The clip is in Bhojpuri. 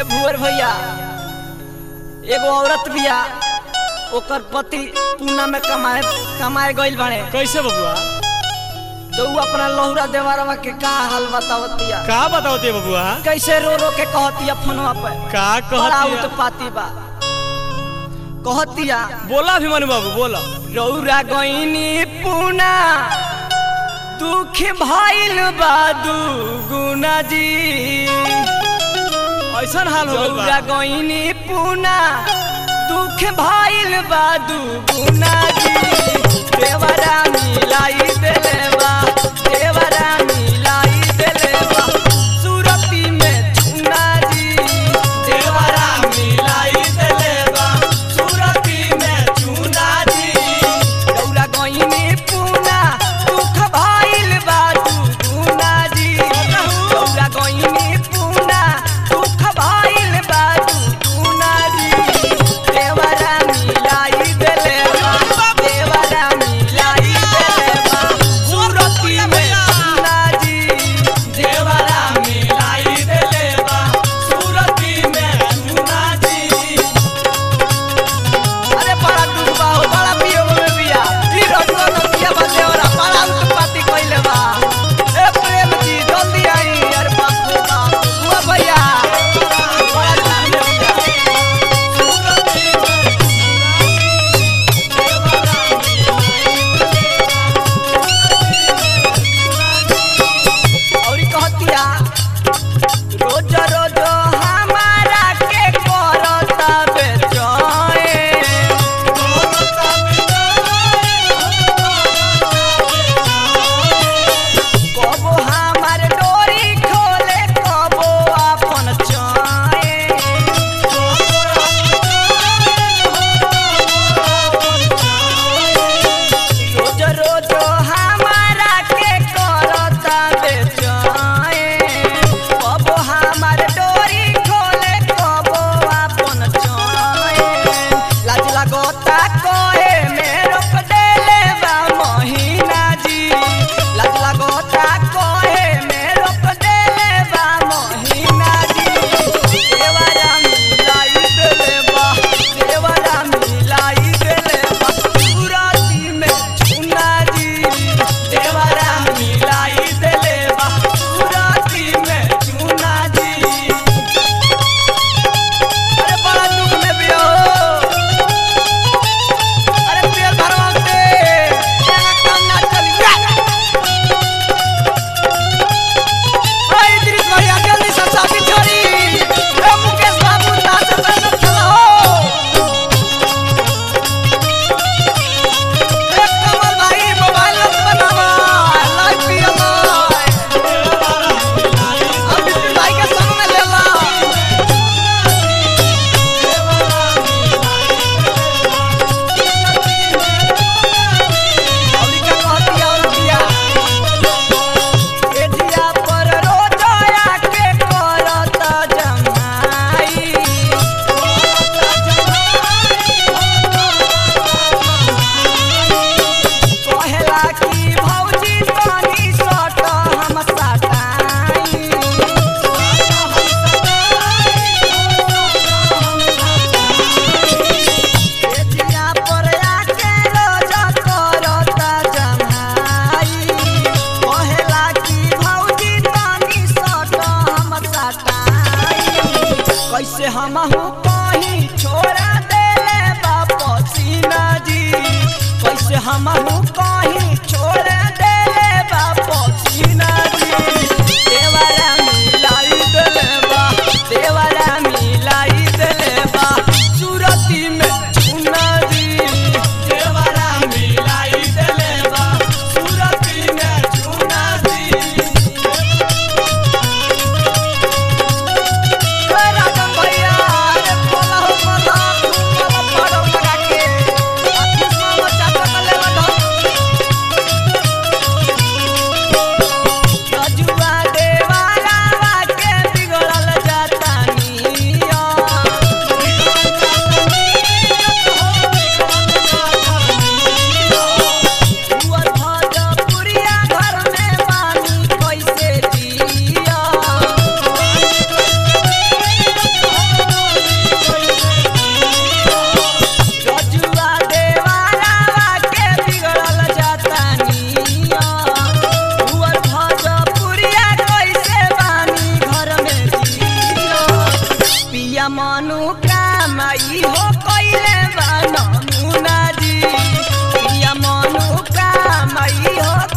ए भुअर भैया एगो औरत बिया ओकर पति पूना में कमाए कमाए गइल बाड़े कैसे बबुआ तो ऊ अपना लहुरा देवरवा के का हाल बतावत बिया का बताओ दे बबुआ कैसे रो रो के कहतिया फोनवा पे का बड़ा कहती उत्पाती बा कहतिया बोला अभिमन्यु बाबू बोला रौरा गईनी पूना दुख भइल बा गुना जी ऐसा हाल हो गइल रौरा बा गईनी पूना दुख भइल बा गुना जी देवरा मिलाई देले बा देवरा मिलाई देले बा सुरती में चुना जी देवरा मिलाई देले बा सुरती में चुना जी रौरा गईनी पूना दुख भइल बा गुना जी रौरा गईनी पूना दुख भइल बा गुना जी देवरा मिलाई देले बा देवरा मिलाई देले बा सुरती में चुना जी देवरा मिलाई देले बा सुरती में चुना जी अरे बड़ा डूबा हो बड़ा पियो में बिया ई रसवा न पिया बा देवरा बड़ा उत्पत्ति कइले बा ए प्रेम जी जल्दी आई अरे बाप रे बाप हुआ भैया बड़ा डूबा बिया औरी कहतिया रोज रोज हमारा के करता बेचैन कबो हमार डोरी खोले कबो अपन चैन रोज रोज हमारा के करता बेचैन कबो हमार डोरी खोले कबो अपन चैन लाज लगता कहे में रोक देले बा महीना जी लाज लगता कहे में रोक देले बा महीना जी देवरा मिलाई देले बा देवरा मिलाई देले बा सुराती में चुना जी देवरा मिलाई देले बा सुराती में चुना जी अरे बड़ा दुख में भी हो अरे पेड़ भरवाते यहाँ काम ना चली ओए दृश्य भैया जल्दी से शादी छोड़ी ए मुकेश बाबू नाच पे चलो ए कमल भाई मोबाइल मत बनावा लाइव पियो अब दृश्य भाई के संग में ले ला औलिका कहतिया औलिया एजिया पर रोजया के करत जमाई कहेला कि भौजी तनी सट हम सटाई एजिया पर आके रोजा करत जमाई कहेला कि भौजी तनी सट हम सटाई कैसे हमहू कहीं छोड़ा देले बाप सीना जी कैसे हमहू कहीं छोड़ा देले बाप सीना जी देवरा मिलाई देले बा देवरा मिलाई देले बा सुरती में चुना जी देवरा मिलाई देले बा सुरती में चुना जी राजन भैया अरे बोला हो बोला बोला पड़ो लगा के अति मामा चाचा का ले लो मनोकामई हो कइले बा नमुना जी पिया मनोकामई हो